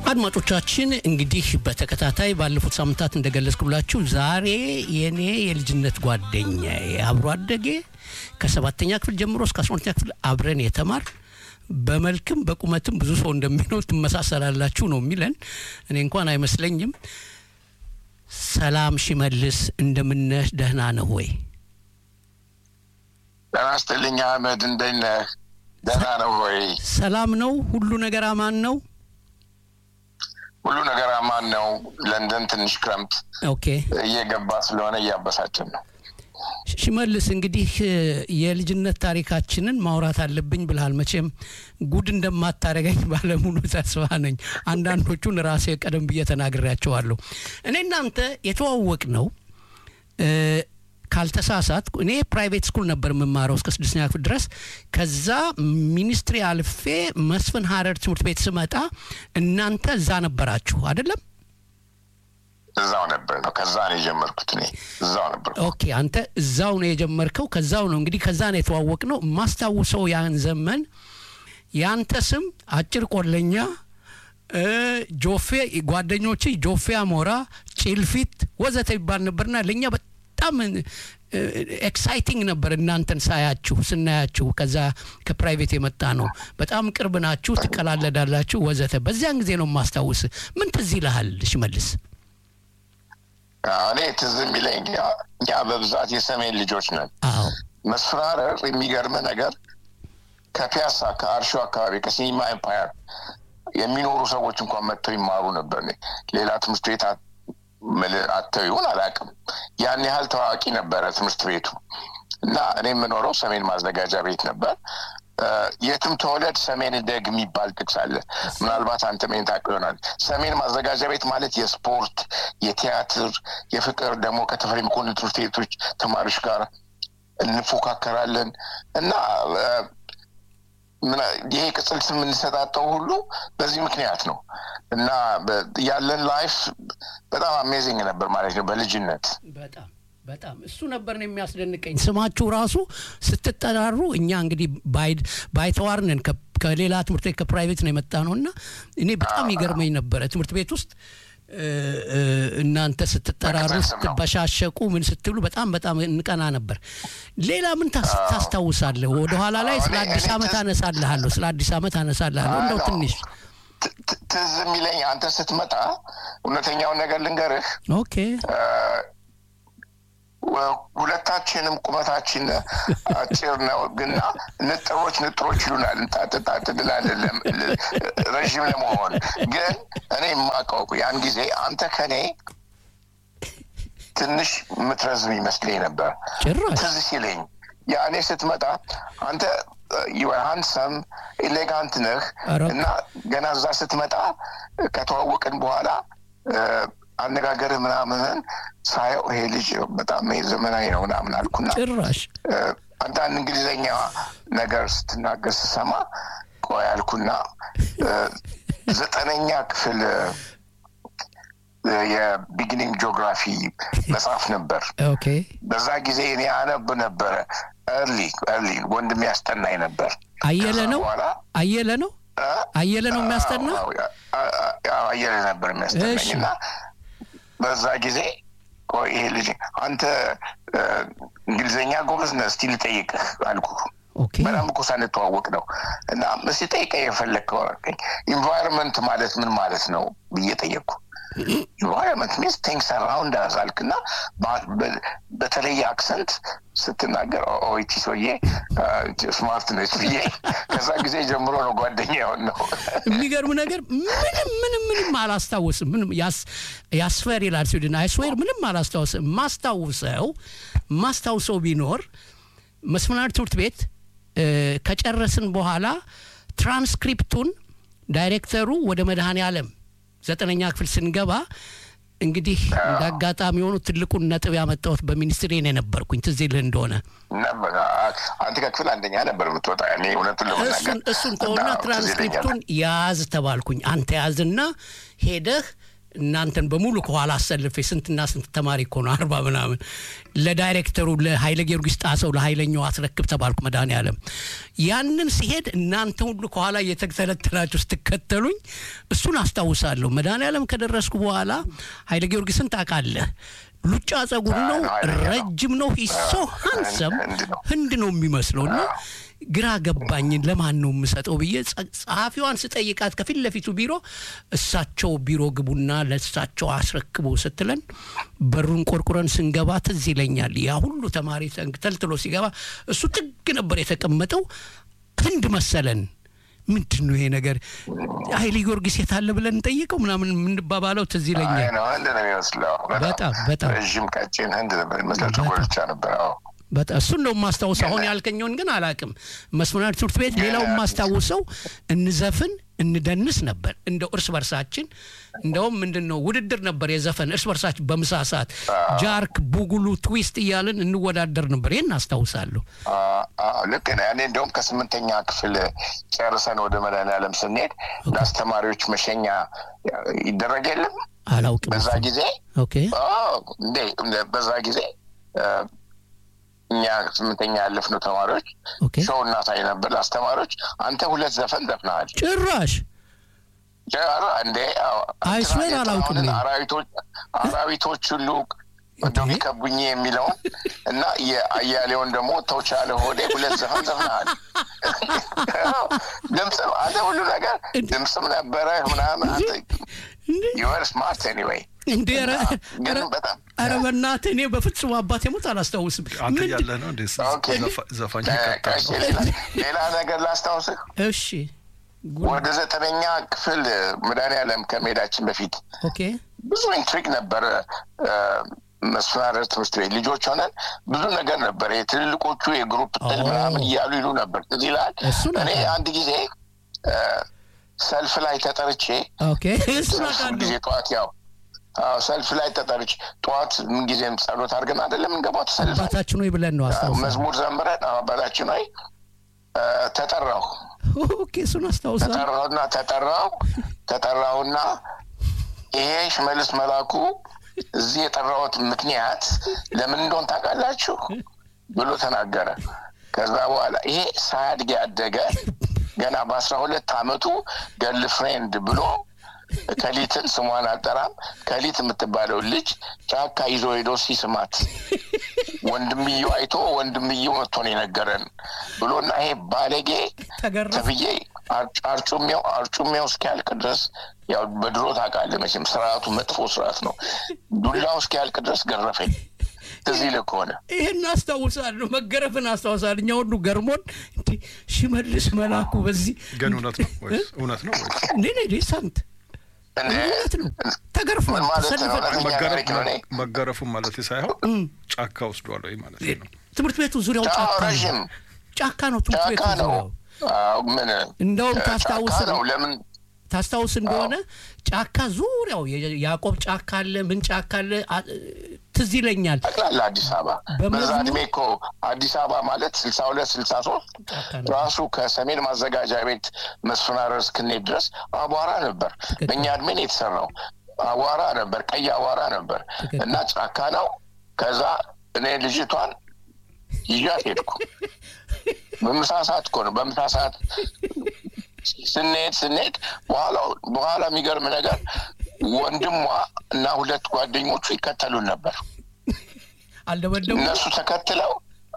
አድማጮቻችን እንግዲህ በተከታታይ ባለፉት ሳምንታት እንደገለጽኩላችሁ ዛሬ የኔ የልጅነት ጓደኛ አብሮ አደጌ ከሰባተኛ ክፍል ጀምሮ እስከ አስራ ሁለተኛ ክፍል አብረን የተማር በመልክም በቁመትም ብዙ ሰው እንደሚለው ትመሳሰላላችሁ ነው የሚለን። እኔ እንኳን አይመስለኝም። ሰላም ሽመልስ፣ እንደምነህ ደህና ነህ ወይ? ጤና ይስጥልኝ አህመድ፣ እንደት ነህ? ደህና ነው ወይ? ሰላም ነው? ሁሉ ነገር አማን ነው? ሁሉ ነገር አማን ነው። ለንደን ትንሽ ክረምት ኦኬ እየገባ ስለሆነ እያበሳችን ነው። ሽመልስ እንግዲህ የልጅነት ታሪካችንን ማውራት አለብኝ ብልሃል። መቼም ጉድ እንደማታደርገኝ ባለሙሉ ተስፋ ነኝ። አንዳንዶቹን ራሴ ቀደም ብዬ ተናግሬያቸዋለሁ። እኔ እናንተ የተዋወቅ ነው ካልተሳሳት እኔ ፕራይቬት ስኩል ነበር የምማረው እስከ ስድስተኛ ክፍል ድረስ። ከዛ ሚኒስትሪ አልፌ መስፍን ሀረር ትምህርት ቤት ስመጣ እናንተ እዛ ነበራችሁ አይደለም? እዛው ነበር ነው። ከዛ ነው የጀመርኩት። እኔ እዛው ነበር። ኦኬ፣ አንተ እዛው ነው የጀመርከው። ከዛው ነው እንግዲህ ከዛ ነው የተዋወቅ ነው። የማስታውሰው ያን ዘመን ያንተ ስም አጭር ቆለኛ ጆፌ፣ ጓደኞች ጆፌ አሞራ፣ ጭልፊት ወዘተ ይባል ነበርና ለእኛ በጣም ኤክሳይቲንግ ነበር እናንተን ሳያችሁ ስናያችሁ። ከዛ ከፕራይቬት የመጣ ነው። በጣም ቅርብ ናችሁ፣ ትቀላለዳላችሁ ወዘተ። በዚያን ጊዜ ነው የማስታውስ። ምን ትዝ ይልሃል ሽመልስ? እኔ ትዝ የሚለኝ እኛ በብዛት የሰሜን ልጆች ነን። አዎ መስፍን ሀረር የሚገርም ነገር ከፒያሳ ከአርሾ አካባቢ ከሲኒማ ኤምፓየር የሚኖሩ ሰዎች እንኳን መጥተው ይማሩ ነበር። ሌላ ትምህርት ቤት አተው ይሁን አላውቅም። ያን ያህል ታዋቂ ነበረ ትምህርት ቤቱ እና እኔ የምኖረው ሰሜን ማዘጋጃ ቤት ነበር። የትም ተወለድ ሰሜን ደግ የሚባል ጥቅስ አለ። ምናልባት አንተ ሜን ታውቀው ይሆናል። ሰሜን ማዘጋጃ ቤት ማለት የስፖርት፣ የቲያትር፣ የፍቅር ደግሞ ከተፈሪ መኮንን ትምህርት ቤቶች ተማሪዎች ጋር እንፎካከራለን እና ይሄ ቅጽል ስም የምንሰጣጠው ሁሉ በዚህ ምክንያት ነው እና ያለን ላይፍ በጣም አሜዚንግ ነበር ማለት ነው በልጅነት በጣም በጣም እሱ ነበር ነው የሚያስደንቀኝ። ስማችሁ ራሱ ስትጠራሩ እኛ እንግዲህ ባይተዋር ነን ከሌላ ትምህርት ቤት ከፕራይቬት ነው የመጣ ነው እና እኔ በጣም ይገርመኝ ነበረ ትምህርት ቤት ውስጥ እናንተ ስትጠራሩ ስትበሻሸቁ ምን ስትሉ በጣም በጣም እንቀና ነበር። ሌላ ምን ታስታውሳለህ? ወደኋላ ላይ ስለ አዲስ ዓመት አነሳልሃለሁ፣ ስለ አዲስ ዓመት አነሳልሃለሁ። እንደው ትንሽ ትዝ የሚለኝ አንተ ስትመጣ እውነተኛውን ነገር ልንገርህ። ኦኬ ሁለታችንም ቁመታችን አጭር ነው፣ ግና ንጥሮች ንጥሮች ይሉናል። እንጣጥጣጥ ድል አይደለም ረዥም ለመሆን ግን እኔ የማውቀው ያን ጊዜ አንተ ከኔ ትንሽ የምትረዝም ይመስለኝ ነበር። ጭራሽ ትዝ ሲለኝ ያኔ ስትመጣ አንተ ሃንሰም ኤሌጋንት ነህ እና ገና እዛ ስትመጣ ከተዋወቅን በኋላ አነጋገርህ ምናምን ሳየው ይሄ ልጅ በጣም ዘመናዊ ነው ምናምን አልኩና ጭራሽ አንዳንድ እንግሊዝኛ ነገር ስትናገር ስሰማ ቆይ አልኩና ዘጠነኛ ክፍል የቢጊኒንግ ጂኦግራፊ መጽሐፍ ነበር። ኦኬ በዛ ጊዜ እኔ አነብ ነበረ። እርሊ እርሊ ወንድም ያስጠናኝ ነበር። አየለ ነው አየለ ነው አየለ ነው የሚያስጠና አየለ ነበር የሚያስጠናኝ እና በዛ ጊዜ ቆይ ይሄ ልጅ አንተ እንግሊዝኛ ጎበዝ ነህ፣ እስቲ ልጠይቅህ አልኩ። በጣም እኮ ሳንተዋወቅ ነው እና እስቲ ጠይቀኝ የፈለግከው አልከኝ። ኢንቫይሮንመንት ማለት ምን ማለት ነው ብዬ ጠየቅኩ። ኢንቫይሮንመንት ሚንስ ቲንግስ አራውንድ አስ አልክና በተለየ አክሰንት ስትናገር ኦይቲ ሰውዬ ስማርት ነች ብዬ ከዛ ጊዜ ጀምሮ ነው ጓደኛ የሆን ነው። የሚገርም ነገር ምንም ምንም ምንም አላስታውስም። ምንም ያስፈር ይላል ስዊድን አይስዌር ምንም አላስታውስም። ማስታውሰው ማስታውሰው ቢኖር መስመናድ ትምህርት ቤት ከጨረስን በኋላ ትራንስክሪፕቱን ዳይሬክተሩ ወደ መድኃኔ ዓለም ዘጠነኛ ክፍል ስንገባ እንግዲህ እንደ አጋጣሚ የሆኑ ትልቁን ነጥብ ያመጣሁት በሚኒስትሪ ነው የነበርኩኝ። ትዝ ይልህ እንደሆነ አንተ ከክፍል አንደኛ ነበር የምትወጣ። እኔ እውነቱን ለመናገር እሱን ተውና ትራንስክሪፕቱን ያዝ ተባልኩኝ። አንተ ያዝና ሄደህ እናንተን በሙሉ ከኋላ አሰልፌ ስንትና ስንት ተማሪ እኮ ነው አርባ ምናምን ለዳይሬክተሩ ለኃይለ ጊዮርጊስ ጣሰው ለኃይለኛው አስረክብ ተባልኩ መድኃኔዓለም ያንን ሲሄድ እናንተ ሁሉ ከኋላ እየተተለተላችሁ ስትከተሉኝ እሱን አስታውሳለሁ መድኃኔዓለም ከደረስኩ በኋላ ኃይለ ጊዮርጊስን ታውቃለህ ሉጫ ጸጉር ነው ረጅም ነው ሂሶ ሀንሰም ህንድ ነው የሚመስለው እና ግራ ገባኝን ለማን ነው የምሰጠው ብዬ ጸሐፊዋን ስጠይቃት ከፊት ለፊቱ ቢሮ እሳቸው ቢሮ ግቡና ለእሳቸው አስረክቡ ስትለን በሩን ቆርቁረን ስንገባ ትዝ ይለኛል ያ ሁሉ ተማሪ ተልትሎ ሲገባ እሱ ጥግ ነበር የተቀመጠው ህንድ መሰለን ምንድን ነው ይሄ ነገር ኃይሌ ጊዮርጊስ የታለ ብለን እንጠይቀው ምናምን የምንባባለው ትዝ ይለኛል ህንድ ነው የሚመስለው በጣም በጣም ረዥም ቀጭን ህንድ ነበር የሚመስለው ጥቁር ብቻ ነበር በጣም እሱን ነው የማስታውሰው አሁን ያልከኘውን ግን አላቅም መስመናዊ ትምህርት ቤት ሌላው የማስታውሰው እንዘፍን እንደንስ ነበር እንደው እርስ በርሳችን እንደውም ምንድን ነው ውድድር ነበር የዘፈን እርስ በርሳችን በምሳ ሰዓት ጃርክ ቡጉሉ ትዊስት እያልን እንወዳደር ነበር ይህን አስታውሳለሁ ልክ ነው ያኔ እንደውም ከስምንተኛ ክፍል ጨርሰን ወደ መድኃኔዓለም ስንሄድ ለአስተማሪዎች መሸኛ ይደረግ የለም አላውቅም በዛ ጊዜ እንዴ በዛ ጊዜ እኛ ስምንተኛ ያለፍነው ተማሪዎች ሾው እናሳይ ነበር ለአስተማሪዎች አንተ ሁለት ዘፈን ዘፍነሃል ጭራሽ እንዴ አይስዌር አላውቅም አራዊቶች ሁሉ እንደው ቢከቡኝ የሚለውን እና የአያሌውን ደግሞ ተውቻለ ሆዴ ሁለት ዘፈን ዘፍነሃል ድምፅም አንተ ሁሉ ነገር ድምፅም ነበረ ምናምን አንተ ዩር ስማርት ኤኒዌይ እንዴ ኧረ በእናትህ እኔ በፍጹም አባቴ ሞት አላስታውስም አንተ ያለህ ነው እንዴ ዘፋኝ ሌላ ነገር ላስታውስህ እሺ ወደ ዘጠነኛ ክፍል መድኃኔዓለም ከመሄዳችን በፊት ኦኬ ብዙ ኢንትሪግ ነበረ መስፈራረር ትምህርት ቤት ልጆች ሆነን ብዙ ነገር ነበር ትልልቆቹ የግሩፕ ጥል ምናምን እያሉ ይሉ ነበር እዚህ ይላል እኔ አንድ ጊዜ ሰልፍ ላይ ተጠርቼ ጊዜ ጠዋት ያው ሰልፍ ላይ ተጠርች ጠዋት ምንጊዜም ጸሎት አድርገን አይደለም እንገባው ሰልፍ አባታችን ወይ ብለን ነው መዝሙር ዘምረን አባታችን ወይ ተጠራሁ ኦኬ እሱን አስታውሳለሁ ተጠራሁና ተጠራሁ ተጠራሁና ይሄ ሽመልስ መላኩ እዚህ የጠራሁት ምክንያት ለምን እንደሆን ታውቃላችሁ ብሎ ተናገረ ከዛ በኋላ ይሄ ሳያድግ ያደገ ገና በአስራ ሁለት አመቱ ገርል ፍሬንድ ብሎ ከሊትን ስሟን አልጠራም ከሊት የምትባለው ልጅ ጫካ ይዞ ሄዶ ሲስማት ወንድምየው አይቶ ወንድምየው መጥቶ ነው የነገረን ብሎና ይሄ ባለጌ ተብዬ አርጩሜው አርጩሜው እስኪያልቅ ድረስ ያው በድሮ ታውቃለህ መቼም ስርዓቱ መጥፎ ስርዓት ነው ዱላው እስኪያልቅ ድረስ ገረፈኝ እዚህ ልክ ከሆነ ይህን አስታውሳለሁ መገረፍን አስታውሳለሁ እኛ ሁሉ ገርሞን እንዲ ሽመልስ መላኩ በዚህ ግን እውነት ነው እውነት ነው እንዴ ሳንት እውነት ነው ተገርፏል መገረፉ ማለት ሳይሆን ጫካ ወስዷል ወይ ማለት ነው ትምህርት ቤቱ ዙሪያው ጫካ ነው ጫካ ነው ትምህርት ቤቱ ዙሪያው ምን እንደውም ታስታውስ ነው ለምን ታስታውስ እንደሆነ ጫካ ዙሪያው ያዕቆብ ጫካ አለ ምን ጫካ አለ ትዝ ይለኛል ጠቅላላ አዲስ አበባ በዛ እድሜ እኮ አዲስ አበባ ማለት ስልሳ ሁለት ስልሳ ሶስት ራሱ ከሰሜን ማዘጋጃ ቤት መስፈናረር እስክንሄድ ድረስ አቧራ ነበር በእኛ እድሜ ነው የተሰራው አቧራ ነበር ቀይ አቧራ ነበር እና ጫካ ነው ከዛ እኔ ልጅቷን ይዣት ሄድኩ በምሳ ሰዓት እኮ ነው በምሳ ሰዓት ስንሄድ ስንሄድ በኋላ በኋላ የሚገርም ነገር ወንድሟ እና ሁለት ጓደኞቹ ይከተሉን ነበር አልደበደቡ እነሱ ተከትለው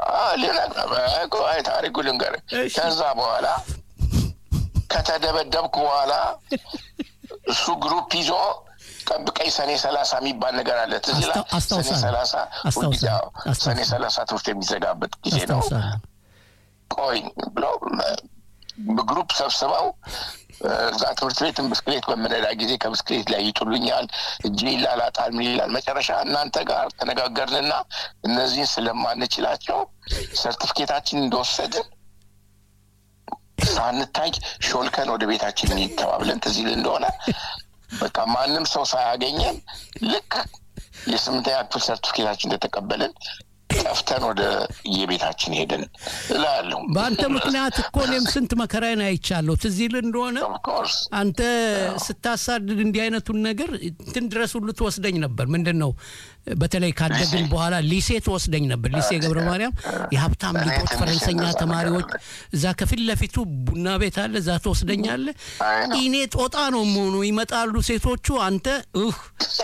ልነግርህ ታሪኩ ልንገር ከዛ በኋላ ከተደበደብኩ በኋላ እሱ ግሩፕ ይዞ ጠብቀኝ ሰኔ ሰላሳ የሚባል ነገር አለ ትዝ ይላል ሰኔ ሰላሳ ሰኔ ሰላሳ ትምህርት የሚዘጋበት ጊዜ ነው ቆይ ብሎ በግሩፕ ሰብስበው እዛ ትምህርት ቤትን ብስክሌት በምነዳ ጊዜ ከብስክሌት ላይ ይጥሉኛል እጅ ይላላጣል ምን ይላል መጨረሻ እናንተ ጋር ተነጋገርንና እነዚህን ስለማንችላቸው ሰርቲፊኬታችን እንደወሰድን ሳንታይ ሾልከን ወደ ቤታችን ተባብለን ትዝ ይል እንደሆነ በቃ ማንም ሰው ሳያገኘን ልክ የስምንተኛ ክፍል ሰርቲፊኬታችን እንደተቀበልን ጠፍተን ወደ የቤታችን ሄድን እላለሁ። በአንተ ምክንያት እኮ እኔም ስንት መከራዬን አይቻለሁ። ትዝ ይልህ እንደሆነ ኦፍኮርስ አንተ ስታሳድድ እንዲህ አይነቱን ነገር እንትን ድረስ ሁሉ ትወስደኝ ነበር። ምንድን ነው በተለይ ካደግን በኋላ ሊሴ ትወስደኝ ነበር። ሊሴ ገብረ ማርያም የሀብታም እኔ ልጆች ትንሽ ፈረንሰኛ እንደዛ ተማሪዎች ነገር እዛ ከፊት ለፊቱ ቡና ቤት አለ። እዛ ትወስደኛለህ። አይ ነው። እኔ ጦጣ ነው መሆኑ ይመጣሉ ሴቶቹ። አንተ እህ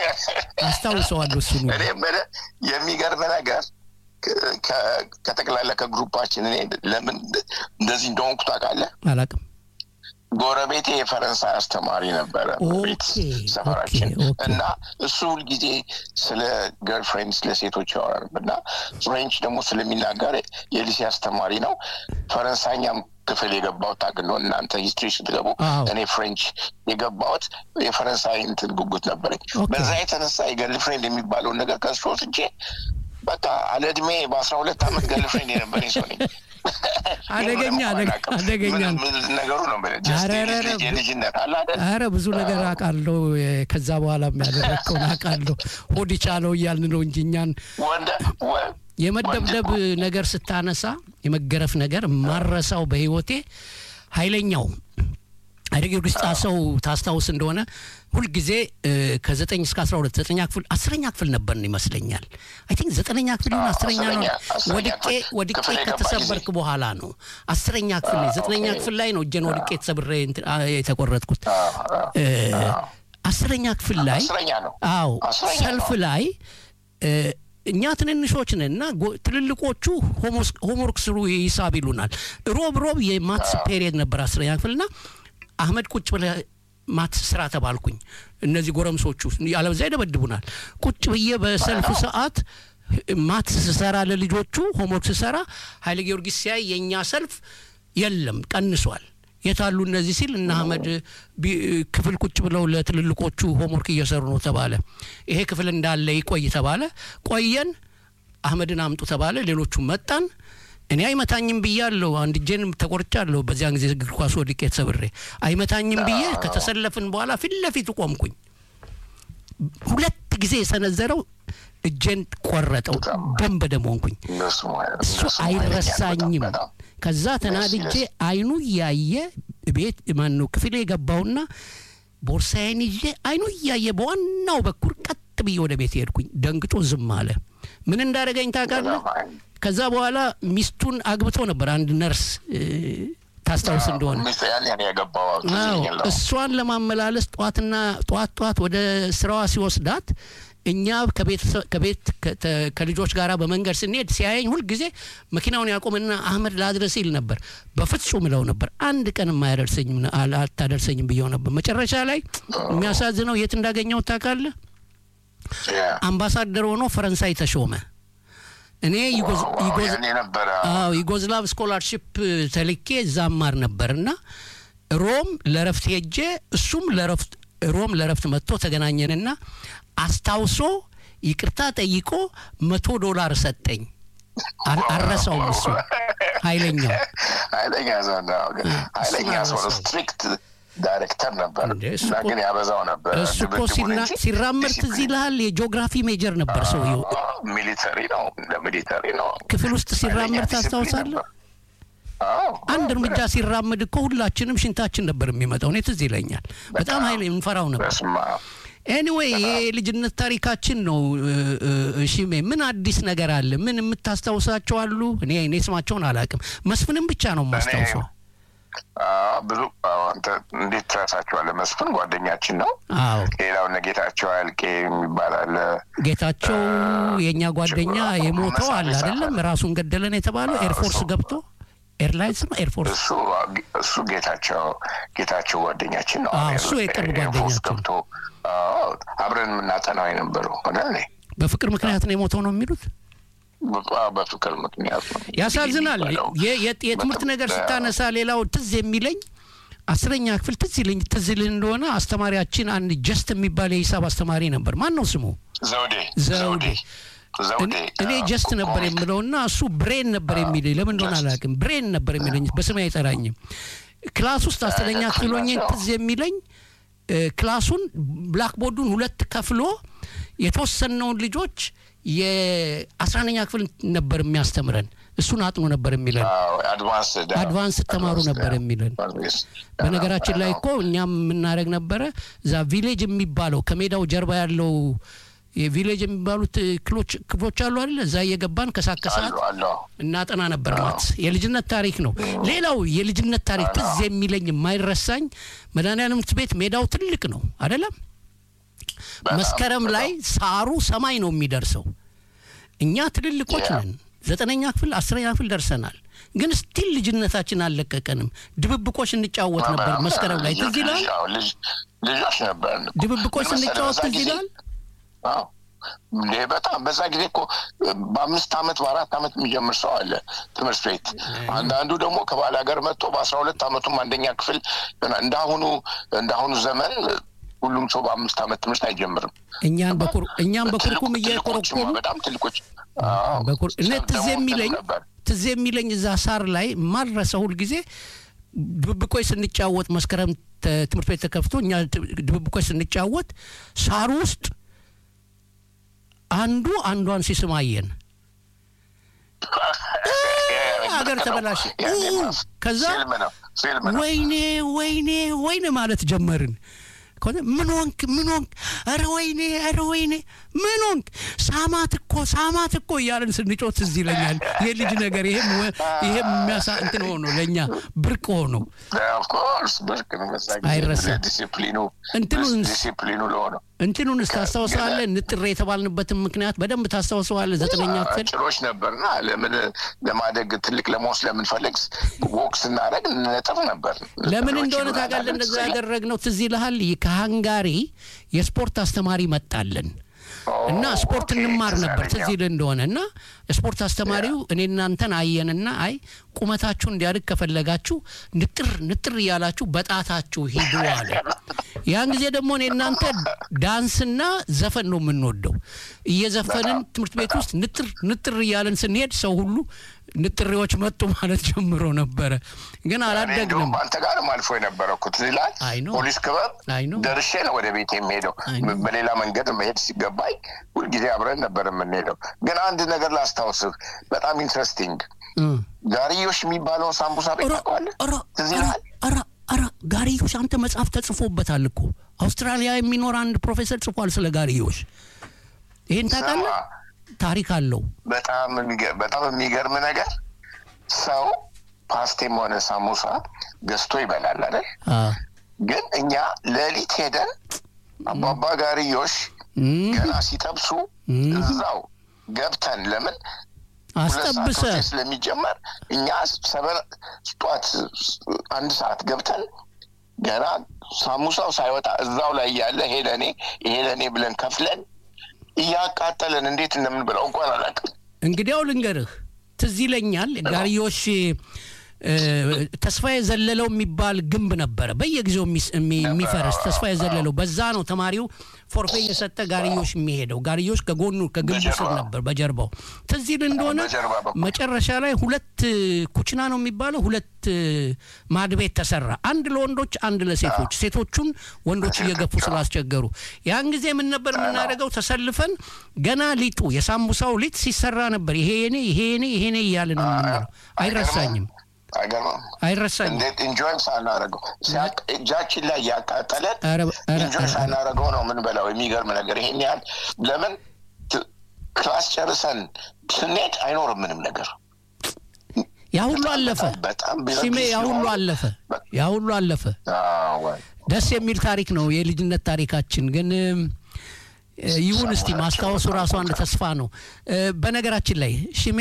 አስታውሰዋለሁ እሱን ሁሉ። እኔ የምልህ የሚገርም ነገር ከ- ከ- ከጠቅላላ ከግሩፓችን እኔ ለምን እንደዚህ እንደሆንኩ ታውቃለህ? አላቅም ጎረቤቴ የፈረንሳይ አስተማሪ ነበረ ቤት ኦኬ፣ ሰፈራችን ኦኬ፣ ኦኬ። እና እሱ ሁልጊዜ ስለ ገርልፍሬንድ ስለ ሴቶች ያወራል እና ፍሬንች ደግሞ ስለሚናገር የሊሴ አስተማሪ ነው። ፈረንሳይኛም ክፍል የገባሁት ታውቅ እንደሆነ እናንተ ሂስትሪ ስትገቡ አዎ። እኔ ፍሬንች የገባሁት የፈረንሳይ እንትን ጉጉት ነበረኝ። ኦኬ። በዛ የተነሳ የገርልፍሬንድ የሚባለውን ነገር ከሱ ወስጄ በቃ አለ እድሜ በአስራ ሁለት ዓመት ገርልፍሬንድ የነበረኝ ሰው ነኝ። አደገኛ አደገ- አደገኛ ነው። ምን- ምን ነገሩ ነው የምልህ። ጀስት ኧረ፣ ኧረ፣ የልጅ- የልጅነት አለ አይደል? አረ ብዙ ነገር አውቃለሁ። የ- ከዛ በኋላ የሚያደረግከውን አውቃለሁ። ሆድ ይቻለው እያልን ነው እንጂ እኛን ወንደ ወ- የመደብደብ ነገር ስታነሳ የመገረፍ ነገር ማረሳው በህይወቴ ኃይለኛው ኃይለ ጊዮርጊስ ጣሰው ታስታውስ እንደሆነ ሁልጊዜ እ፣ ከዘጠኝ እስከ አስራ ሁለት ዘጠኛ ክፍል አስረኛ ክፍል ነበርን ይመስለኛል። አይ ቲንክ ዘጠነኛ ክፍል ይሁን አዎ፣ አስረኛ ነው። አስረኛ- አስረኛ ወድቄ ክፍል- ወድቄ ክፍል የገባ ከተሰበርክ ጊዜ። በኋላ ነው አስረኛ ክፍል ላይ ዘጠነኛ ኦኬ። ክፍል ላይ ነው እጄን ወድቄ ተሰብሬ እንትን፣ አ፣ የተቆረጥኩት አዎ፣ አዎ። እ፣ አስረኛ ክፍል ላይ አስረኛ ነው። አዎ አስረኛ ሰልፍ ነው። ላይ እ፣ እኛ ትንንሾች ነን እና ጎ- ትልልቆቹ ሆሞስ- ሆምወርክ ስሩ ሂሳብ ይሉናል። ሮብ ሮብ የማትስ ፔሪየድ ነበር አስረኛ ክፍል እና አህመድ ቁጭ ብለህ ማትስ ስራ ተባልኩኝ። እነዚህ ጎረምሶቹ ያለበዛ ይደበድቡናል። ቁጭ ብዬ በሰልፍ ሰዓት ማትስ ስሰራ ለልጆቹ ሆምወርክ ስሰራ ኃይለ ጊዮርጊስ ሲያይ የእኛ ሰልፍ የለም ቀንሷል። የታሉ እነዚህ ሲል እነ አህመድ ቢ- ክፍል ቁጭ ብለው ለትልልቆቹ ሆምወርክ እየሰሩ ነው ተባለ። ይሄ ክፍል እንዳለ ይቆይ ተባለ። ቆየን። አህመድን አምጡ ተባለ። ሌሎቹ መጣን። እኔ አይመታኝም ብያለሁ። አንድ እጄን ተቆርጫለሁ። በዚያን ጊዜ እግር ኳስ ወድቄ ተሰብሬ አይመታኝም ብዬ ከተሰለፍን በኋላ ፊት ለፊቱ ቆምኩኝ። ሁለት ጊዜ የሰነዘረው እጄን ቆረጠው። ደም በደም ሆንኩኝ። እነሱ እሱ እነሱ አይረሳኝም። በጣም ከዛ ተናድጄ አይኑ እያየ ቤት ማን ነው ክፍሌ የገባውና ቦርሳዬን ይዤ አይኑ እያየ በዋናው በኩል ቀጥ ብዬ ወደ ቤት ሄድኩኝ። ደንግጦ ዝም አለ። ምን እንዳደረገኝ ታውቃለህ? በጣም ከዛ በኋላ ሚስቱን አግብቶ ነበር አንድ ነርስ እ፣ ታስታውስ እንደሆነ ሚስት ያን ያን ያገባው ትዝ አዎ ይለኛል። እሷን ለማመላለስ ጠዋትና ጠዋት ጠዋት ወደ ስራዋ ሲወስዳት እኛ ከቤተሰብ- ከቤት ከተ- ከልጆች ጋር በመንገድ ስንሄድ ሲያየኝ ሁልጊዜ መኪናውን ያቆምና አህመድ ላድረስ ይል ነበር። በፍጹም እለው ነበር። አንድ ቀን የማያደርሰኝም አላ- አታደርሰኝም ብየው ነበር። መጨረሻ ላይ የሚያሳዝነው የት እንዳገኘው ታውቃለህ? ያ። አምባሳደር ሆኖ ፈረንሳይ ተሾመ። እኔ ዩጎዝ- ዋው፣ ዩጎዝ- ያኔ ነበረ አዎ ዩጎዝላቭ ስኮላርሽፕ ተልኬ እዛ ማር ነበርና ሮም ለረፍት ሄጄ እሱም ለረፍት ሮም ለረፍት መጥቶ ተገናኘንና አስታውሶ ይቅርታ ጠይቆ መቶ ዶላር ሰጠኝ። አ- አልረሳውም። እሱ ኃይለኛው ኃይለኛ ሰው ነው። ግን ኃይለኛ ሰው ነው። አልረሳውም። ስትሪክት ዳይሬክተር ነበር እንዴ፣ እሱ እና እኮ- ግን ያበዛው ነበር። እሱ እኮ ድብድቡን ሲና- እንጂ ሲራመድ ትዝ ዲሲፕሊን። ይልሃል? የጂኦግራፊ ሜጀር ነበር ሰውየው። ሚሊተሪ ነው፣ እንደ ሚሊተሪ ነው። ክፍል ውስጥ ሲራመድ ኃይለኛ ዲሲፕሊን ታስታውሳለህ? ነበር። አዎ፣ አንድ እርምጃ ሲራመድ እኮ ሁላችንም ሽንታችን ነበር የሚመጣው። እኔ ትዝ ይለኛል። በጣም ኃይለ እንፈራው ነበር። በስመ አብ። ኤኒዌይ ይሄ የልጅነት ታሪካችን ነው። እ- እ- እሺሜ ምን አዲስ ነገር አለ? ምን የምታስታውሳቸው አሉ? እኔ እኔ ስማቸውን አላውቅም። መስፍንም ብቻ ነው የማስታውሰው። አዎ፣ ብዙ አዎ፣ አንተ እንዴት ትረሳቸዋለህ? መስፍን ጓደኛችን ነው። አዎ ሌላው እነ ጌታቸው አልቄ የሚባል አለ። ጌታቸው የእኛ ጓደኛ የሞተው አለ አይደለም? ራሱን ገደለን የተባለው ኤርፎርስ ገብቶ ኤርላይንስ ነው ኤርፎርስ እሱ እሱ ጌታቸው ጌታቸው ጓደኛችን ነው። አዎ፣ እሱ የቅርብ ኤርፎርስ ጓደኛችን። ገብቶ አዎ፣ አብረን የምናጠናው የነበረው አይደል? በፍቅር ምክንያት ነው የሞተው ነው የሚሉት። አዎ፣ በፍቅር ምክንያት ነው ያሳዝናል። የሚባለው። የ- የ- የትምህርት ነገር በጣም- ስታነሳ ሌላው ትዝ የሚለኝ አስረኛ ክፍል ትዝ ይለኝ ትዝ ይልህ እንደሆነ አስተማሪያችን አንድ ጀስት የሚባል የሂሳብ አስተማሪ ነበር። ማን ነው ስሙ? ዘውዴ ዘውዴ። ዘውዴ እኔ- እኔ አዎ፣ ጀስት ነበር ኮሚክ። የምለውና እሱ ብሬን ነበር የሚለኝ። ለምን እንደሆነ ጀስት። አላውቅም። ብሬን ነበር የሚለኝ በስሜ አይጠራኝም። ክላስ ውስጥ አስረኛ ልክ ክፍል ሆኜ ናቸው። ትዝ የሚለኝ እ፣ ክላሱን ብላክቦርዱን ሁለት ከፍሎ የተወሰነውን ልጆች የአስራአንደኛ ክፍል ነበር የሚያስተምረን እሱን አጥኖ ነበር የሚለን አድቫንስ አድቫንስ ተማሩ ነበር የሚለን በነገራችን ላይ እኮ እኛም የምናደረግ ነበረ እዛ ቪሌጅ የሚባለው ከሜዳው ጀርባ ያለው የቪሌጅ የሚባሉት ክፍሎች አሉ አይደለ እዛ እየገባን ከሳት ከሰዓት እናጠና ነበር ማለት የልጅነት ታሪክ ነው ሌላው የልጅነት ታሪክ ትዝ የሚለኝ የማይረሳኝ መድኃኒዓለም ትምህርት ቤት ሜዳው ትልቅ ነው አይደለም መስከረም ላይ ሳሩ ሰማይ ነው የሚደርሰው እኛ ትልልቆች ነን ዘጠነኛ ክፍል አስረኛ ክፍል ደርሰናል ግን ስቲል ልጅነታችን አልለቀቀንም ድብብቆች እንጫወት ነበር መስከረም ላይ ትዝ ይላል ልጆች ነበር ድብብቆች ስንጫወት ትዝ ይላል እንዴ በጣም በዛ ጊዜ እኮ በአምስት አመት በአራት አመት የሚጀምር ሰው አለ ትምህርት ቤት አንዳንዱ ደግሞ ከባል ሀገር መጥቶ በአስራ ሁለት አመቱም አንደኛ ክፍል እንዳሁኑ እንዳሁኑ ዘመን ሁሉም ሰው በአምስት አመት ትምህርት አይጀምርም እኛን በኩር እኛን በኩርኩም እየቆረቆሩ በጣም ትልቆች እነ ትዝ የሚለኝ ትዝ የሚለኝ እዛ ሳር ላይ ማድረሰ ሁል ጊዜ ድብብቆች ስንጫወት መስከረም ትምህርት ቤት ተከፍቶ እኛ ድብብቆች ስንጫወት ሳሩ ውስጥ አንዱ አንዷን ሲስም አየን ሀገር ተበላሸ ከዛ ወይኔ ወይኔ ወይኔ ማለት ጀመርን ምን ሆንክ ምን ሆንክ ኧረ ወይኔ ኧረ ወይኔ ምን ሆንክ ሳማት እኮ ሳማት እኮ እያለን ስንጮት ትዝ ይለኛል የልጅ ነገር ይሄም ይሄም የሚያሳ እንትን ሆኖ ለእኛ ብርቅ ሆኖ አይረሳም ዲሲፕሊኑ ለሆነው እንትኑንስ ታስታውሰዋለህ ንጥሬ የተባልንበትን ምክንያት በደንብ ታስታውሰዋለህ ዘጠነኛ ክፍል ጭሮች ነበርና ለምን ለማደግ ትልቅ ለመወስ ለምንፈልግ ወቅ ስናደረግ ነጥር ነበር ለምን እንደሆነ ታውቃለህ እንደዛ ያደረግነው ትዝ ይልሃል ከሃንጋሪ የስፖርት አስተማሪ መጣልን እና ስፖርት እንማር ነበር ትዝ ይል እንደሆነ እና ስፖርት አስተማሪው እኔ እናንተን አየንና አይ ቁመታችሁ እንዲያድግ ከፈለጋችሁ ንጥር ንጥር እያላችሁ በጣታችሁ ሂዱ አለ ያን ጊዜ ደግሞ እኔ እናንተ ዳንስና ዘፈን ነው የምንወደው እየዘፈንን ትምህርት ቤት ውስጥ ንጥር ንጥር እያለን ስንሄድ ሰው ሁሉ ንጥሬዎች መጡ ማለት ጀምሮ ነበረ ግን አላደግንም አንተ ጋርም አልፎ የነበረ እኮ ትዝ ይልሃል ፖሊስ ክበብ ደርሼ ነው ወደ ቤት የሚሄደው በሌላ መንገድ መሄድ ሲገባኝ ሁልጊዜ አብረን ነበር የምንሄደው ግን አንድ ነገር ላስታውስህ በጣም ኢንትረስቲንግ ጋርዮሽ የሚባለውን ሳምቡሳ ቤት ታውቀዋለህ ትዝ ይልሃል ኧረ ጋርዮሽ አንተ መጽሐፍ ተጽፎበታል እኮ አውስትራሊያ የሚኖር አንድ ፕሮፌሰር ጽፏል ስለ ጋርዮሽ ይህን ታውቃለህ ታሪክ አለው በጣም በጣም የሚገርም ነገር ሰው ፓስቴም ሆነ ሳሙሳ ገዝቶ ይበላል አይደል ግን እኛ ሌሊት ሄደን አባባ ጋርዮሽ ገና ሲጠብሱ እዛው ገብተን ለምን አስጠብሰ ስለሚጀመር እኛ ጠዋት አንድ ሰዓት ገብተን ገና ሳሙሳው ሳይወጣ እዛው ላይ እያለ ይሄ ለእኔ ይሄ ለእኔ ብለን ከፍለን እያቃጠለን እንዴት እንደምንበላው እንኳን አላውቅም እንግዲያው ልንገርህ ትዝ ይለኛል ጋርዮሽ ተስፋ የዘለለው የሚባል ግንብ ነበረ በየጊዜው የሚፈርስ ተስፋ የዘለለው በዛ ነው ተማሪው ፎርፌ የሰጠ ጋርዮሽ የሚሄደው ጋርዮሽ ከጎኑ ከግንቡ ስር ነበር በጀርባው ትዝ ይል እንደሆነ መጨረሻ ላይ ሁለት ኩችና ነው የሚባለው ሁለት ማድቤት ተሰራ አንድ ለወንዶች አንድ ለሴቶች ሴቶቹን ወንዶች እየገፉ ስላስቸገሩ ያን ጊዜ ምን ነበር የምናደርገው ተሰልፈን ገና ሊጡ የሳምቡሳው ሊጥ ሲሰራ ነበር ይሄ የኔ ይሄ የኔ ይሄ ኔ እያልን የምንለው አይረሳኝም አይገርምም አይረሳኝም እንዴት ኢንጆይም ሳናረገው እጃችን ላይ ያቃጠለን ኢንጆይ ሳናረገው ነው ምን በላው የሚገርም ነገር ይሄን ያህል ለምን ክላስ ጨርሰን ስንሄድ አይኖርም ምንም ነገር ያ ሁሉ አለፈ ሲሜ ያ ሁሉ አለፈ ያ ሁሉ አለፈ ደስ የሚል ታሪክ ነው የልጅነት ታሪካችን ግን ይሁን እስቲ ማስታወሱ ራሱ አንድ ተስፋ ነው በነገራችን ላይ ሽሜ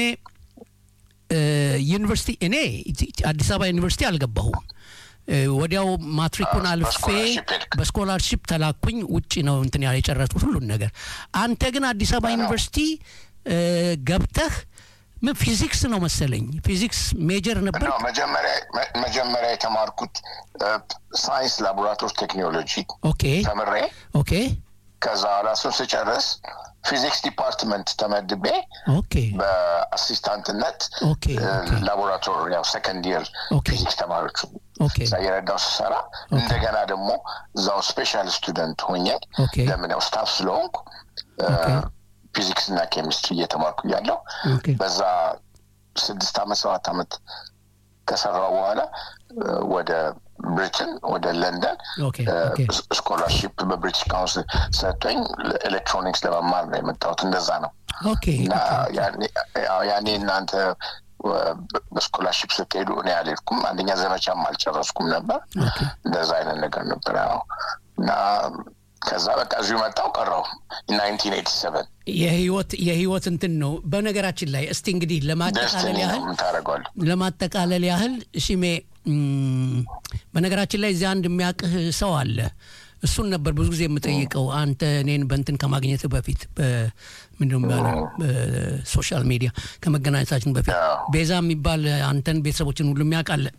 ዩኒቨርሲቲ እኔ አዲስ አበባ ዩኒቨርሲቲ አልገባሁም ወዲያው ማትሪኩን አልፌ በስኮላርሽፕ ተላኩኝ ውጭ ነው እንትን ያለ የጨረስኩት ሁሉን ነገር አንተ ግን አዲስ አበባ ዩኒቨርሲቲ ገብተህ ምን ፊዚክስ ነው መሰለኝ ፊዚክስ ሜጀር ነበር መጀመሪያ የተማርኩት ሳይንስ ላቦራቶሪ ቴክኖሎጂ ኦኬ ተምሬ ኦኬ ከዛ ኋላ እሱን ስጨርስ ፊዚክስ ዲፓርትመንት ተመድቤ ኦኬ በአሲስታንትነት ኦኬ ላቦራቶሪ ያው ሰከንድ ይር ፊዚክስ ተማሪዎቹ ኦኬ እዛ የረዳው ስሰራ እንደገና ደግሞ እዛው ስፔሻል ስቱደንት ሆኜ ለምን ያው ስታፍ ስለሆንኩ ፊዚክስ እና ኬሚስትሪ እየተማርኩ እያለሁ ኦኬ በዛ ስድስት አመት ሰባት አመት ከሰራው በኋላ እ፣ ወደ ብሪትን ወደ ለንደን ኦኬ ኦኬ ስኮላርሺፕ በብሪቲሽ ካውንስል ሰጥቶኝ ኤሌክትሮኒክስ ለመማር ነው የመጣሁት። እንደዛ ነው ኦኬ እና ያኔ- ያው ያኔ እናንተ እ፣ በስኮላርሺፕ ስትሄዱ እኔ አልሄድኩም። አንደኛ ዘመቻም አልጨረስኩም ነበር። ኦኬ እንደዛ አይነት ነገር ነበር። ያው እና ከዛ በቃ እዚሁ መጣሁ ቀረሁ ናይንቲን ኤቲ ሰቨን የህይወት የህይወት እንትን ነው። በነገራችን ላይ እስቲ እንግዲህ ለማጠቃለል ደስትኒ ነው ያህል ምን ታደርገዋለህ? ለማጠቃለል ያህል ሽሜ እም፣ በነገራችን ላይ እዚያ አንድ የሚያውቅህ ሰው አለ። እሱን ነበር ብዙ ጊዜ የምጠይቀው አንተ እኔን በእንትን ከማግኘት በፊት ምንድነው የሚባለው በሶሻል ሚዲያ ከመገናኘታችን በፊት አዎ። ቤዛ የሚባል አንተን ቤተሰቦችን ሁሉ የሚያውቃለ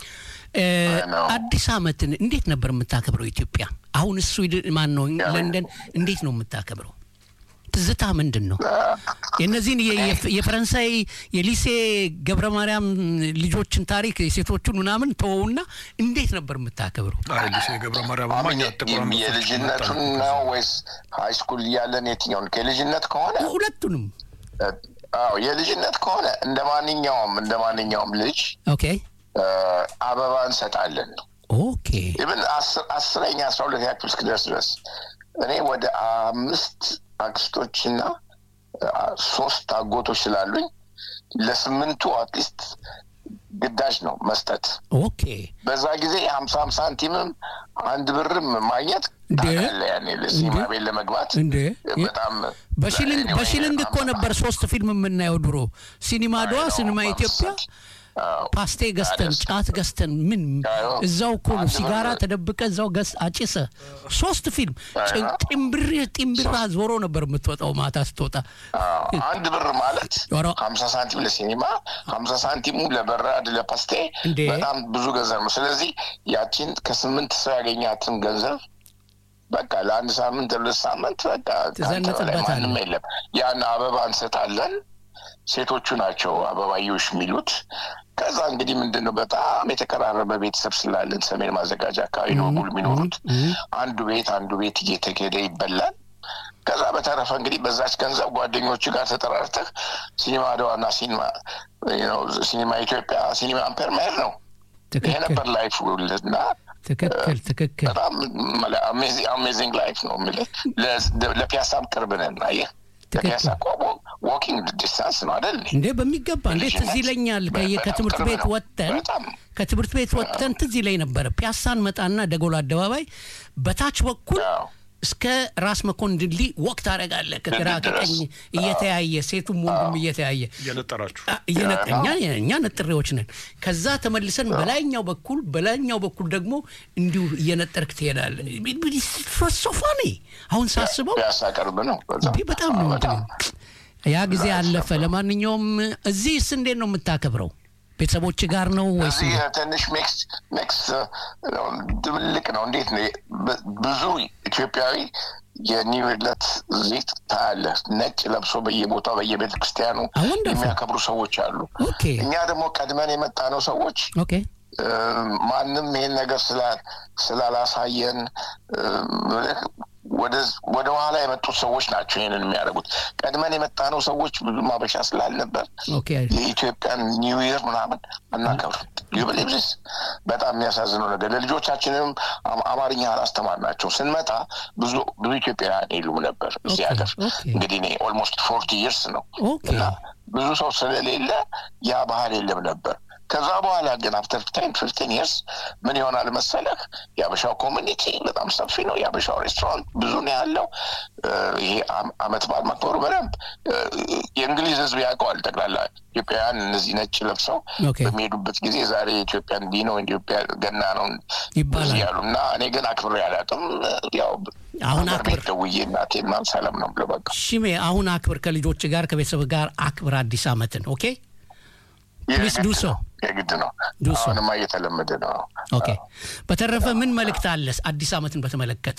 ነው። አዲስ አመትን እንዴት ነበር የምታከብረው ኢትዮጵያ? አሁን ስዊድን ማን ነው ለንደን እንዴት ነው የምታከብረው? ትዝታ ምንድን ነው? የእነዚህን የ- የፍ- የፈረንሳይ የሊሴ ገብረ ማርያም ልጆችን ታሪክ የሴቶቹን ምናምን ተወውና እንዴት ነበር የምታከብረው? አይ ሊሴ ገብረ ማርያም እኛ ጥቁር አንበሶች የልጅነቱን መጣን። ነው ወይስ ሀይ ስኩል እያለን የትኛውን? ከልጅነት ከሆነ ሁለቱንም። አዎ የልጅነት ከሆነ እንደ ማንኛውም እንደ ማንኛውም ልጅ ኦኬ እ፣ አበባ እንሰጣለን። ኦኬ ኢብን አስረኛ አስራ ሁለተኛ ክፍል እስክደርስ ድረስ እኔ ወደ አምስት አክስቶችና አ፣ ሶስት አጎቶች ስላሉኝ ለስምንቱ አትሊስት ግዳጅ ነው መስጠት። ኦኬ በዛ ጊዜ ሀምሳ ሀምሳ ሳንቲምም አንድ ብርም ማግኘት እንዴ? ታውቃለህ፣ ያኔ ለሲኒማ እንዴ? ቤት ለመግባት እንዴ? በጣም በሺሊንግ anyway, በሺሊንግ እኮ ነበር ሶስት ፊልም የምናየው ድሮ ሲኒማ ድዋ አይ ነው፣ ሲኒማ ኢትዮጵያ አዎ። ፓስቴ ገዝተን ታዲያስ? ጫት ገዝተን ምን አዎ። እዛው እኮ ነው አንድ ሲጋራ ብር- ተደብቀ እዛው ገዝ አጭሰ ሶስት ፊልም አይ ጭ- ነው። ጢምብር ጢምብራ ዞሮ ነበር የምትወጣው ማታ ስትወጣ አዎ፣ አንድ ብር ማለት ኧረ። ሀምሳ ሳንቲም ለሲኒማ ሀምሳ ሳንቲሙ ለበራድ ለፓስቴ እንዴ? በጣም ብዙ ገንዘብ ነው። ስለዚህ ያቺን ከስምንት ሰው ያገኛትን ገንዘብ በቃ ለአንድ ሳምንት ለሁለት ሳምንት በቃ ከአንተ በላይ ትዘንጥበታለህ። ማንም የለም። ያን አበባ እንሰጣለን። ሴቶቹ ናቸው አበባዮሽ የሚሉት። ከዛ እንግዲህ ምንድን ነው በጣም የተቀራረበ ቤተሰብ ስላለን ሰሜን ማዘጋጃ አካባቢ ነው ሁሉ የሚኖሩት። አንዱ ቤት አንዱ ቤት እየተሄደ ይበላል። ከዛ በተረፈ እንግዲህ በዛች ገንዘብ ጓደኞቹ ጋር ተጠራርተህ ሲኒማ አድዋና ሲኒማ ነው ሲኒማ ኢትዮጵያ ሲኒማ አምፔር መሄድ ነው። ይሄ ትክክል ነበር ላይፍ እና ትክክል ትክክል በጣም አሜዚንግ ላይፍ ነው የምልህ። ለ- ለፒያሳም ቅርብ ነን። አየህ ለፒያሳ እኮ ዋኪንግ ዲስታንስ ነው አይደል? እንዴ በሚገባ እንዴ ትዝ ይለኛል ከየ- በጣም ከትምህርት ቅርብ ቤት ነው። ወጥተን በጣም ከትምህርት ቤት ወጥተን ትዝ ይለኝ ነበረ ፒያሳን መጣና ደጎል አደባባይ በታች በኩል አዎ። እስከ ራስ መኮንን ድልድይ ወቅት ታደርጋለህ ከግራ ድልድይ ድረስ። ከቀኝ እየተያየ ሴቱም ወንዱም እየተያየ እየነጠራችሁ አ- እየነ- እኛ እኛ ነጥሬዎች ነን። ከዛ ተመልሰን በላይኛው በኩል በላይኛው በኩል ደግሞ እንዲሁ እየነጠርክ ትሄዳለህ። ሶፋኔ አሁን ሳስበው ፒያሳ ቅርብ ነው። በጣም እንዲህ በጣም ነው አዎ፣ እንትን በጣም ያ ጊዜ አለፈ። ለማንኛውም እዚህስ እንዴት ነው የምታከብረው? ቤተሰቦች ጋር ነው ወይስ እዚህ ትንሽ ሜክስ ሜክስ ድብልቅ ነው። እንዴት ነው ብ- ብዙ ኢትዮጵያዊ የኒው ዕለት እዚህ ታያለህ። ነጭ ለብሶ በየቦታው በየቤተ ክርስቲያኑ Ah, wonderful. የሚያከብሩ ሰዎች አሉ። ኦኬ እኛ ደግሞ ቀድመን የመጣ ነው ሰዎች ኦኬ እ፣ ማንም ይሄን ነገር ስላ- ስላላሳየን እ፣ ወደ- ወደ ኋላ የመጡት ሰዎች ናቸው ይሄንን የሚያደርጉት። ቀድመን የመጣ ነው ሰዎች ብዙ ማበሻ ስላልነበር ኦኬ የኢትዮጵያን ኒው ይር ምናምን አናከብር ዩብሊብስ በጣም የሚያሳዝነው ነገር ለልጆቻችንም አም- አማርኛ አላስተማርናቸው። ስንመጣ ብዙ ብዙ ኢትዮጵያውያን የሉም ነበር እዚህ ኦኬ፣ ሀገር። ኦኬ። እንግዲህ እኔ ኦልሞስት ፎርቲ ይርስ ነው ኦኬ እና ብዙ ሰው ስለሌለ ያ ባህል የለም ነበር። ከዛ በኋላ ግን አፍተር ቴን ፊፍቲን ይርስ ምን ይሆናል መሰለህ፣ የአበሻው ኮሚኒቲ በጣም ሰፊ ነው። የአበሻው ሬስቶራንት ብዙ ነው ያለው። እ፣ ይሄ አም- አመት በዓል ማክበሩ በደንብ እ፣ የእንግሊዝ ሕዝብ ያውቀዋል። ጠቅላላ ኢትዮጵያውያን እነዚህ ነጭ ለብሰው ኦኬ። በሚሄዱበት ጊዜ ዛሬ ኢትዮጵያ እንዲህ ነው ኢትዮጵያ ገና ነው ይባላል። እዚህ ያሉ እና እኔ ግን አክብሬ አላውቅም። ያው አሁን ሀገር አክብር። ቤት ደውዬ እናቴን ማን ሰላም ነው ብለው በቃ ሽሜ አሁን አክብር፣ ከልጆች ጋር ከቤተሰብ ጋር አክብር አዲስ አመትን። ኦኬ Please የግድ do so. ነው፣ የግድ ነው። Do so. አሁንማ እየተለመደ ነው። ኦኬ። በተረፈ ምን መልእክት አለስ አዲስ አመትን በተመለከተ?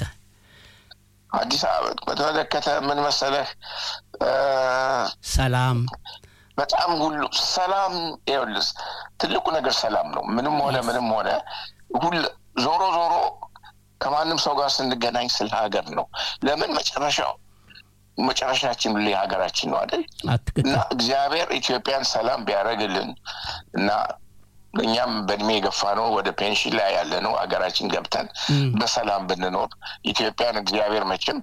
አዲስ አበባ በተመለከተ ምን መሰለህ እ፣ ሰላም በጣም ሁሉ ሰላም ይኸውልህ፣ ትልቁ ነገር ሰላም ነው። ምንም ሆነ ምንም ሆነ ሁል ዞሮ ዞሮ ከማንም ሰው ጋር ስንገናኝ ስለ ሀገር ነው። ለምን መጨረሻው መጨረሻችን ሁሌ ሀገራችን ነው አይደል? አትክክል እና እግዚአብሔር ኢትዮጵያን ሰላም ቢያደርግልን እና እኛም በእድሜ የገፋ ነው ወደ ፔንሽን ላይ ያለ ነው ሀገራችን ገብተን በሰላም ብንኖር ኢትዮጵያን እግዚአብሔር መቼም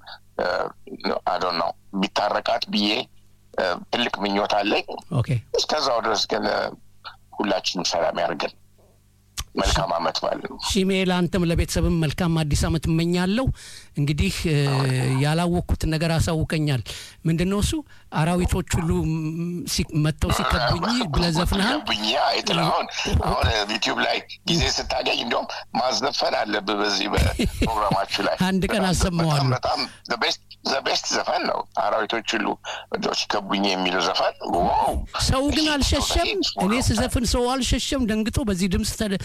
አዶን ነው ቢታረቃት ብዬ እ፣ ትልቅ ምኞት አለኝ። ኦኬ እስከዛው ድረስ ግን እ፣ ሁላችንም ሰላም ያደርገን። መልካም አመት ባለ ነው። ሺሜ ለአንተም ለቤተሰብም መልካም አዲስ አመት እመኛለሁ። እንግዲህ እ፣ ያላወቅኩትን ነገር አሳውቀኛል። ምንድን ነው እሱ? አራዊቶች ሁሉ ም- ሲ- መጥተው ሲከቡኝ ብለህ ዘፍነሃል። ገብኝ አይጥል አሁን አሁን ዩቲዩብ ላይ ጊዜ ስታገኝ እንዲሁም ማዘፈን አለብህ በዚህ በፕሮግራማችሁ ላይ አንድ ቀን በጣም- አሰማዋለሁ። በጣም ዘቤስት ዘፈን ነው። አራዊቶች ሁሉ እንደው ሲከቡኝ የሚለው ዘፈን ዋው! ሰው ግን አልሸሸም። እኔ ስዘፍን ሰው አልሸሸም። ደንግጦ በዚህ ድምፅ ተደ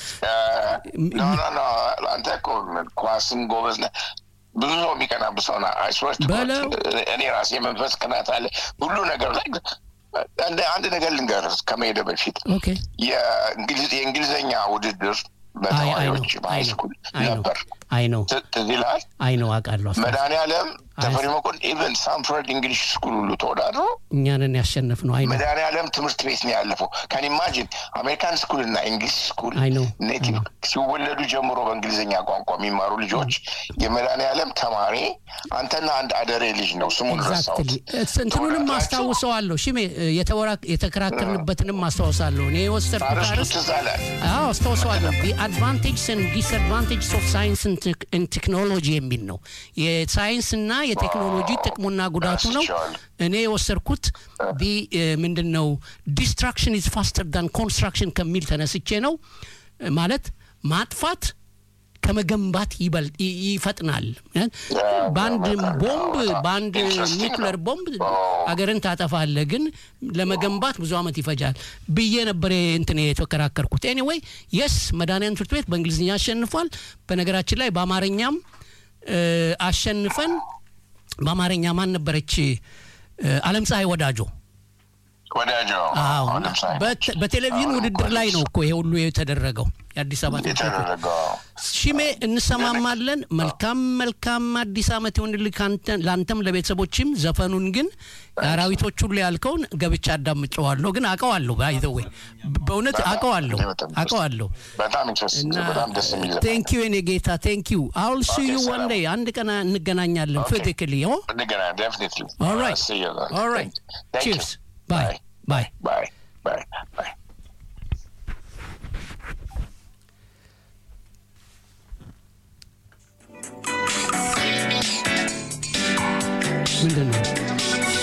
ኖ ኖ ኖ አንተ እኮ ኳስም ጎበዝ ነህ። ብዙ ሰው የሚቀናብህ ሰው ነህ። I swear to God። በለው። እኔ ራሴ መንፈስ ቅናት አለ ሁሉ ነገር ላይ አንድ አንድ ነገር ልንገርህ ከመሄደ በፊት ኦኬ የእንግሊዝ የእንግሊዝኛ ውድድር አይ አይ ነው በተማሪዎች በሃይስኩል አይ ነው ነበር። አይ ነው ት- ትዝ ይልሃል? አይ ነው አውቃለሁ። አስታውስ- መድኃኒዓለም ተፈሪ መኮንን ኢቨን ሳንፍረድ እንግሊሽ ስኩል ሁሉ ተወዳድሮ እኛንን ያሸነፍ ነው። አይ ነው መድኃኒዓለም ትምህርት ቤት ነው ያለፈው። ካን ኢማጂን አሜሪካን ስኩል እና እንግሊሽ ስኩል አይ ነው ኔቲቭ ሲወለዱ ጀምሮ በእንግሊዝኛ ቋንቋ የሚማሩ ልጆች የመድኃኒዓለም ተማሪ አንተና አንድ አደሬ ልጅ ነው ስሙን ረሳሁት። ኤግዛክትሊ እንትኑንም ተወዳድራችሁ አስታውሰዋለሁ። ሽሜ የተወራ- የተከራከርንበትንም አስታውሳለሁ። እኔ የወሰድኩት አርስቱ አርዕስት ትዝ አለ። አዎ አስታውሰዋለሁ። ዲ አድቫንቴጅስ ን ዲስአድቫንቴጅስ ኦፍ ሳይንስ ን ቴክኖሎጂ የሚል ነው። የሳይንስና የቴክኖሎጂ ጥቅሙና ጉዳቱ ነው። ረስቼዋለሁ። እኔ የወሰድኩት ዲ ምንድን ነው ዲስትራክሽን ኢዝ ፋስተር ዳን ኮንስትራክሽን ከሚል ተነስቼ ነው። ማለት ማጥፋት ከመገንባት ይበልጥ ይ- ይፈጥናል። በአንድ ቦምብ በአንድ Interesting ኒውክለር ነው። ቦምብ ኦ። አገርን ታጠፋለህ፣ ግን ለመገንባት ብዙ ዓመት ይፈጃል ብዬ ነበር እንትን የተከራከርኩት። ኤኒዌይ የስ መድኃኒዓለም ትምህርት ቤት በእንግሊዝኛ አሸንፏል። በነገራችን ላይ በአማርኛም እ፣ አሸንፈን በአማርኛ ማን ነበረች? እ፣ አለም ፀሐይ ወዳጆ ወዳጆ አዎ አሁንም እና ሳይሆን በት- በቴሌቪዥን ውድድር ላይ ነው እኮ ይሄ ሁሉ የተደረገው የአዲስ አበባ ትምህርት ቤት የተደረገው ሺሜ እንሰማማለን። መልካም መልካም አዲስ ዓመት ይሁንልህ ካንተ- ለአንተም ለቤተሰቦችም። ዘፈኑን ግን አራዊቶች ሁሉ ያልከውን ገብቻ አዳምጨዋለሁ፣ ግን አውቀዋለሁ። ባይዘዌ በእውነት አውቀዋለሁ አውቀዋለሁ። በጣም ኢንትረስቲንግ በጣም ደስ የሚል ዘፈን ቴንክ ዩ የኔ ጌታ ቴንክ ዩ አውል ሲ ዩ Okay, ዋን ሰላም። ዴይ አንድ ቀን እንገናኛለን Okay. ፊዚካሊ ኦ እንደገና definitely ኦልራይት See you then. ኦልራይት Thank you. ቺርስ ባይ ባይ Bye. Bye. Bye.